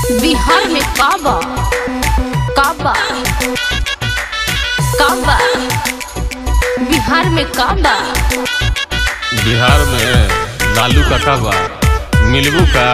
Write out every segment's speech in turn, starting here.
बिहार में काबा काबा काबा बिहार में काबा बिहार में लालू का बा मिलबू का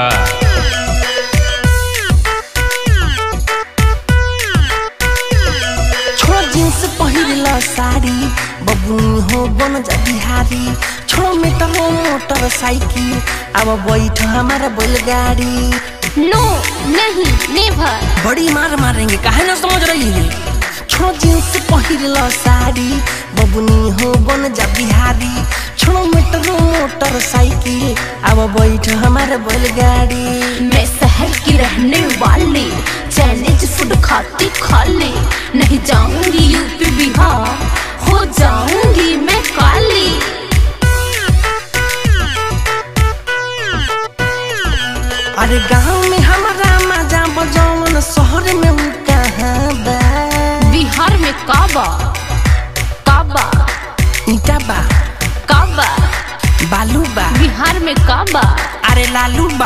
छोड़ो जींस पहिरला साड़ी बबुनी हो बन जा बिहारी छोड़ो मेटरो मोटरसाइकिल अब बैठ हमारा बैलगाड़ी नो नहीं नेवर बड़ी मार मारेंगे काहे ना समझ रही है छोड़ो जींस पहिरला साड़ी बबुनी हो बन जा बिहारी छोड़ो मेटरो मोटरसाइकिल अब बैठ हमारा बैलगाड़ी मैं शहर की रहने वाली चाइनीज फूड खाती खाली नहीं जाऊंगी यूपी बिहार हो जाऊंगी मैं काली अरे गाँव में हमारा मजा बजौन शहर में उ कहाँ बा बिहार में काबा काबा ईटा बा काबा बालू बा बिहार में काबा अरे लालू बा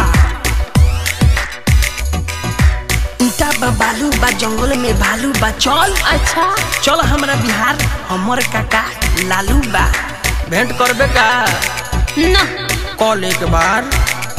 ईटा बा बालू बा जंगल में भालू बा चल अच्छा चल हमरा बिहार हमर काका लालू बा भेंट करबे का ना कॉल एक बार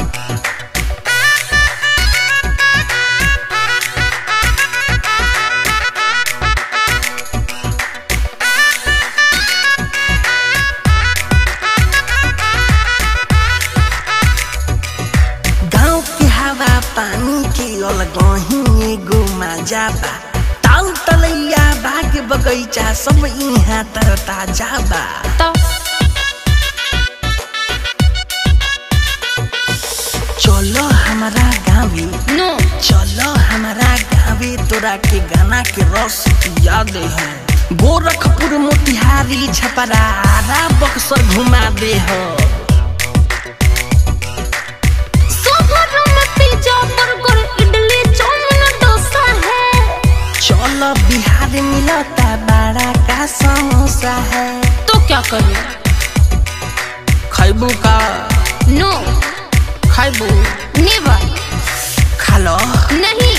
गाँव के हवा पानी के अलगही एगो मजा बा ताल तलैया बाग बगैचा सब यहाँ तर ताजा बा तो चलो हमारा गाँवे नो चलो हमारा गाँवे तोरा के गाना के रस याद है गोरखपुर मोतिहारी छपरा आरा बक्सर घुमा दे हो शहर में pizza burger idli chowmein dosa है चलो बिहार मिलता बड़ा का समोसा है तो क्या करूं खैबू का नो खैबू नेवर खा लो नहीं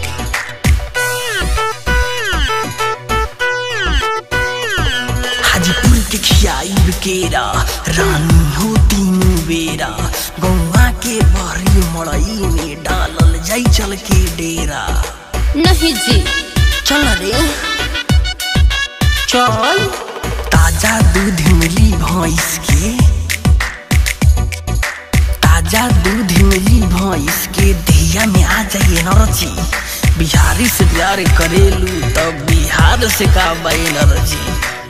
हाजीपुर के खियाई केरा रानी हो तीन बेरा गौवा के बहरी मड़ई में डालल जाई चल के डेरा नहीं जी चल रे चल ताजा दूध मिली भैंस के ताजा दूध मिली भैंस के धिया में आ जाइए नरची बिहारी से प्यार करेलू तब बिहार से का बाई नरची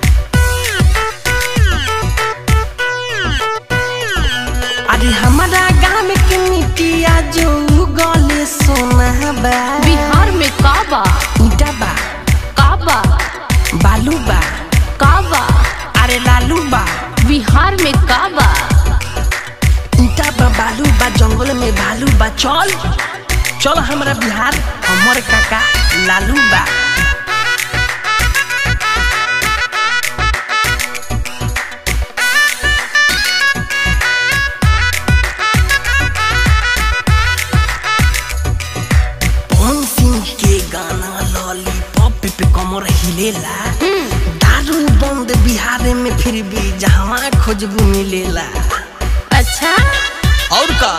अरे हमारा गाँव के मिट्टिया जो गले सोना बा बिहार में काबा ईटा बा काबा बालू बा काबा अरे लालू बा बिहार में काबा ईटा बा बालू बा जंगल में भालू बा चल चल हमारा बिहार हमर काका लालू बा पवन सिंह के गाना लॉलीपॉप पे कमर हिलेला दारू बंद बिहार में फिर भी जहाँ खोजबू मिलेला अच्छा और का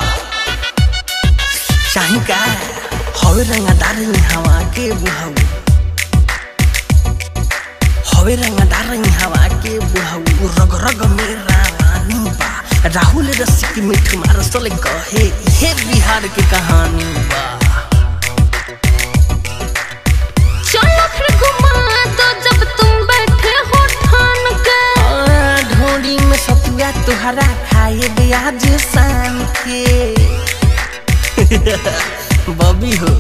चाही का हवे रंगदार हवा के बुहाऊ हवे रंगदार हवा के बुहाऊ रग रग में रानी बा राहुल रसिक मिठ मारसल कहे ये बिहार के कहानी बा चलो फिर घुमा दो जब तुम बैठे हो ठान के आ, ढोड़ी में सतुआ तुहरा खाए ब्याज शाम के बबी हो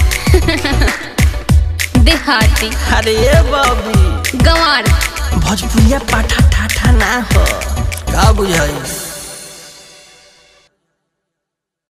देहाती अरे ये बबी गंवार भोजपुरिया पाठा ठाठा ना हो का बुझाई